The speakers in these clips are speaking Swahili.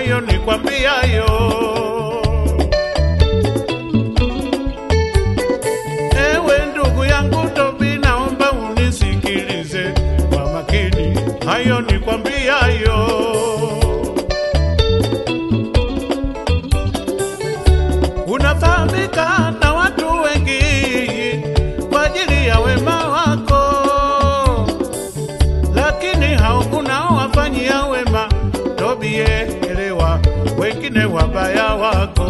hayo nikwambiayo. Ewe ndugu yangu Tobi, naomba unisikilize kwa makini, hayo nikwambiayo. Unafahamika na watu wengi kwa ajili ya wema wako, lakini hao unaowafanyia wema, Tobie, elewa wengine wabaya wako.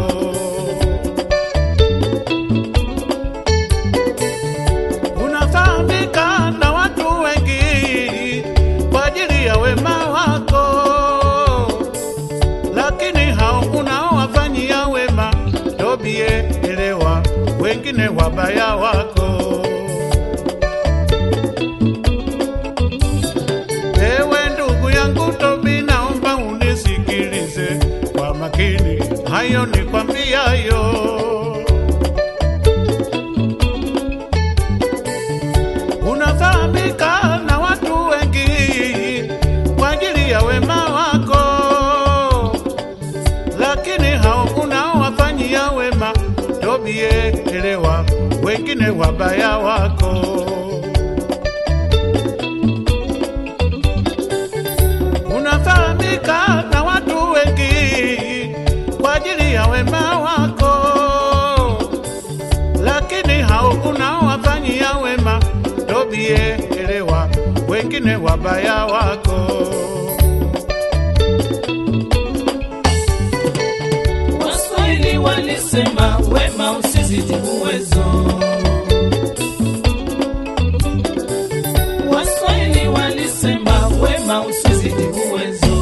Unafahamika na watu wengi kwa ajili ya wema wako, lakini hao unaowafanyia wema, Tobie, elewa wengine wabaya wako. Ewe ndugu yangu Tobi, naomba unisikilize kwa makini, hayo nikwambiayo. Unafahamika na watu wengi kwa ajili ya wema wako, lakini hao unaowafanyia wema, Tobie, elewa wengine wabaya wako. unafahamika na watu wengi kwa ajili ya wema wako, lakini hao unaowafanyia wema, Tobie, elewa wengine wabaya wako. Waswahili walisema wema usizidi uwezo. Waswahili walisema wema usizidi uwezo.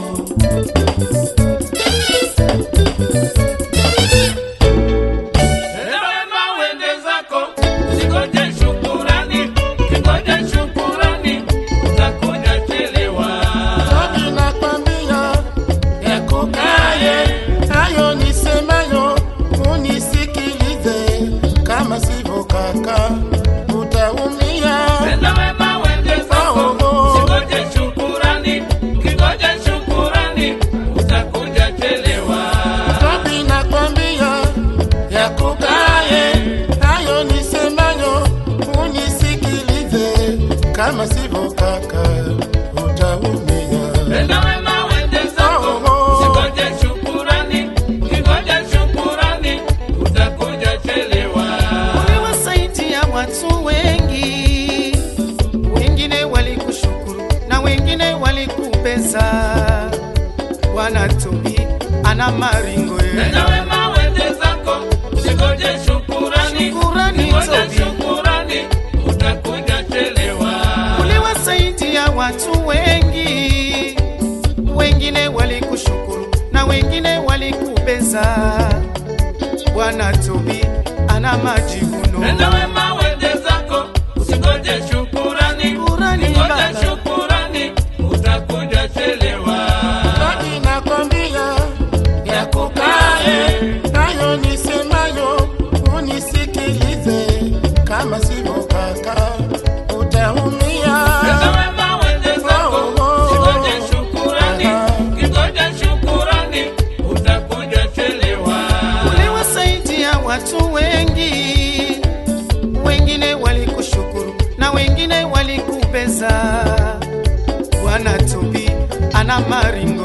Tenda wema uende zako, usingoje shukurani, ukingoja shukurani utakuja chelewa. Tobi nakwambia yakukaye hayo nisemayo, unisikilize, kama sivyo kaka utaumia. Tenda wema uende zako, usingoje shukurani, ukingoja shukurani utakuja chelewa. Tobi nakwambia yakukaye hayo nisemayo, unisikilize, kama sivyo kaka utaumia. Tenda wema uende zako, usingoje shukurani, ukingoja shukurani utakuja chelewa. Uliwasaidia watu wengi, wengine walikushukuru na wengine walikupeza. Bwana Tobi ana maringo ye. Tenda wema uende zako, usingoje shukurani, Shukurani, ukingoja Tobi. shukurani utakuja chelewa. Uliwasaidia watu wengi, wengine walikushukuru na wengine walikupeza. Bwana Tobi ana majivuno. Tenda wema uende zako, usingoje shukurani, Shukurani, ukingoja Baba. shukurani utakuja chelewa. Tobi nakwambia yakukaye hayo nisemayo, unisikilize, kama sivyo kaka utaumia. Tenda wema uende zako, usingoje shukurani, ukingoja shukurani utakuja chelewa. Uliwasaidia watu wengi, wengine walikushukuru na wengine walikupeza. Bwana Tobi ana maringo